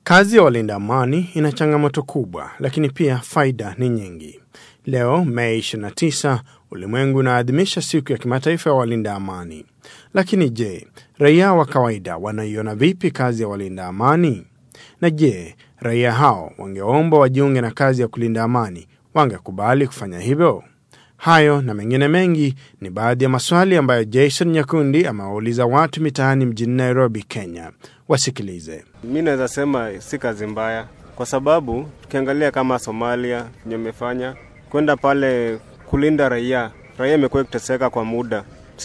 Kazi ya walinda amani ina changamoto kubwa, lakini pia faida ni nyingi. Leo Mei 29 ulimwengu unaadhimisha siku ya kimataifa ya walinda amani. Lakini je, raia wa kawaida wanaiona vipi kazi ya walinda amani? Na je, raia hao wangeomba wajiunge na kazi ya kulinda amani, wangekubali kufanya hivyo? Hayo na mengine mengi ni baadhi ya maswali ambayo Jason Nyakundi amewauliza watu mitaani mjini Nairobi, Kenya. Wasikilize. Mi naweza sema si kazi mbaya, kwa sababu tukiangalia kama Somalia venye imefanya kwenda pale kulinda raia, raia imekuwa ikiteseka kwa muda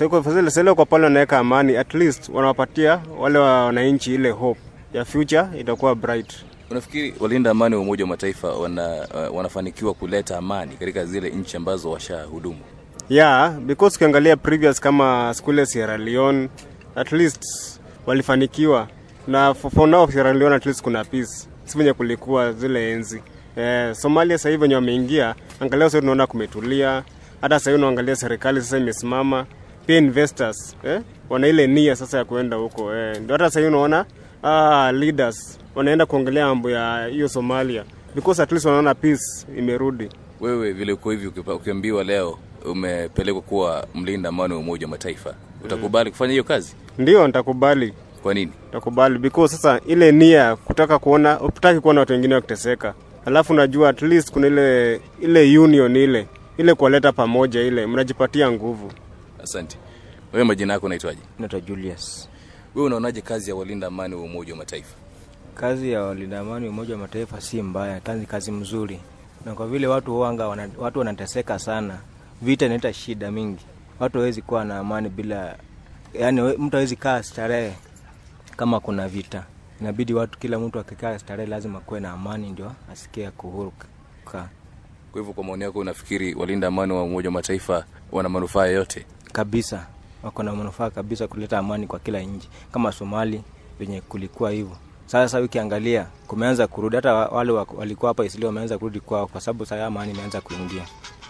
sasa kwa pale wanaweka amani, at least wanawapatia wale wananchi ile hope ya future itakuwa bright. Unafikiri walinda amani wa Umoja wa Mataifa wana, uh, wanafanikiwa kuleta amani katika zile nchi ambazo washahudumu? Yeah, because ukiangalia previous kama skule Sierra Leone at least walifanikiwa na for, for now Sierra Leone at least kuna peace, si venye kulikuwa zile enzi. Eh, Somalia sasa hivi wenye wameingia, angalia sasa tunaona kumetulia. Hata sasa hivi unaangalia serikali sasa imesimama, pia investors eh, wana ile nia sasa ya kuenda huko eh. Ndio hata sasa hivi unaona ah, leaders wanaenda kuongelea mambo ya hiyo Somalia because at least wanaona peace imerudi. Wewe vile uko hivi, ukiambiwa leo umepelekwa kuwa mlinda amani wa Umoja wa Mataifa, utakubali kufanya hiyo kazi? Ndio, nitakubali. Kwa nini? Nitakubali because sasa ile nia kutaka kuona, utaki kuona watu wengine wakiteseka, alafu najua at least kuna ile ile union ile ile kuwaleta pamoja, ile mnajipatia nguvu. Asante. Wewe majina yako unaitwaje? Naitwa Julius. Wewe unaonaje kazi ya walinda amani wa Umoja wa Mataifa? Kazi ya walinda amani wa Umoja wa Mataifa si mbaya, kazi kazi mzuri, na kwa vile watu wanga wana, watu wanateseka sana, vita inaleta shida mingi. Watu hawezi kuwa na amani bila, yani mtu hawezi kaa starehe kama kuna vita. Inabidi watu, kila mtu akikaa starehe, lazima kuwe na amani, ndio asikie kuhuru kukaa. Kwa hivyo, kwa maoni yako, unafikiri walinda amani wa Umoja wa Mataifa wana manufaa yoyote? Kabisa, wako na manufaa kabisa kuleta amani kwa kila nchi, kama Somali venye kulikuwa hivyo. Sasa ukiangalia kumeanza kurudi, hata wale walikuwa hapa Isili wameanza kurudi kwao, kwa sababu sasa amani imeanza kuingia.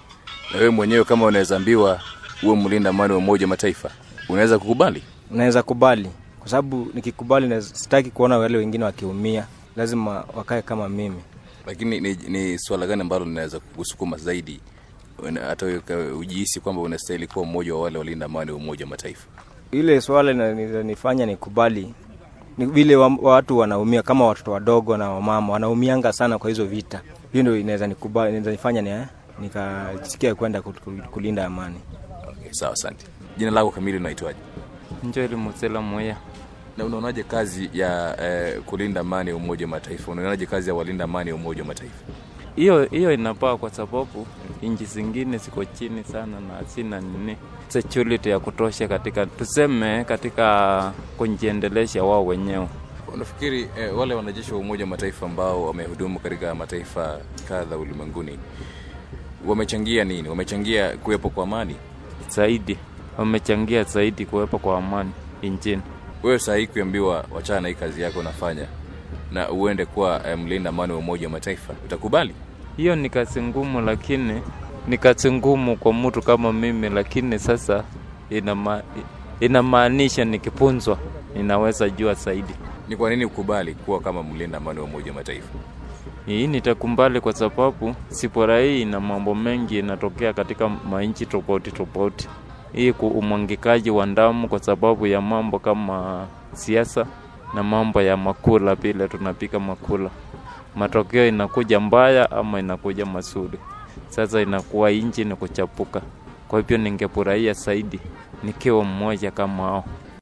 Na wewe mwenyewe kama unaweza ambiwa uwe mlinda amani wa Umoja wa Mataifa, unaweza kukubali? Unaweza kubali, kwa sababu nikikubali, sitaki kuona wale wengine wakiumia, lazima wakae kama mimi. Lakini ni, ni swala gani ambalo linaweza kukusukuma zaidi hata ujihisi kwamba unastahili kuwa mmoja wa wale walinda amani wa Umoja wa Mataifa? Ile swala linanifanya nikubali ni vile wa, watu wanaumia kama watoto wadogo na wamama wanaumianga sana kwa hizo vita. Hiyo ndio inaweza nikubali, inaweza nifanya ni nikasikia kwenda kulinda amani. Okay, sawa, asante. Jina lako kamili unaitwaje? Njoli Musela Moya. Na unaonaje kazi ya eh, kulinda amani ya Umoja wa Mataifa? Unaonaje kazi ya walinda amani ya Umoja wa Mataifa? Hiyo hiyo inapaa kwa sababu nchi zingine ziko chini sana na sina nini security ya kutosha katika tuseme, katika kujiendelesha wao wenyewe. Unafikiri eh, wale wanajeshi wa Umoja wa Mataifa ambao wamehudumu katika mataifa kadha ulimwenguni wamechangia nini? Wamechangia kuwepo kwa amani zaidi, wamechangia zaidi kuwepo kwa amani nchini. Wewe saa hii kuambiwa wachana na hii kazi yako unafanya na uende kuwa eh, mlinda amani wa Umoja wa Mataifa, utakubali? Hiyo ni kazi ngumu, lakini ni kazi ngumu kwa mtu kama mimi, lakini sasa inama, inamaanisha nikipunzwa ninaweza jua zaidi. Ni kwa nini ukubali kuwa kama mlinda amani wa Umoja wa Mataifa? Hii nitakumbali kwa sababu sipora hii na mambo mengi inatokea katika manchi tofauti tofauti. Hii umwangikaji wa damu kwa sababu ya mambo kama siasa na mambo ya makula, vile tunapika makula, matokeo inakuja mbaya ama inakuja mazuri. Sasa inakuwa inchi ni kuchapuka. Kwa hivyo ningefurahia zaidi nikiwa mmoja kama hao.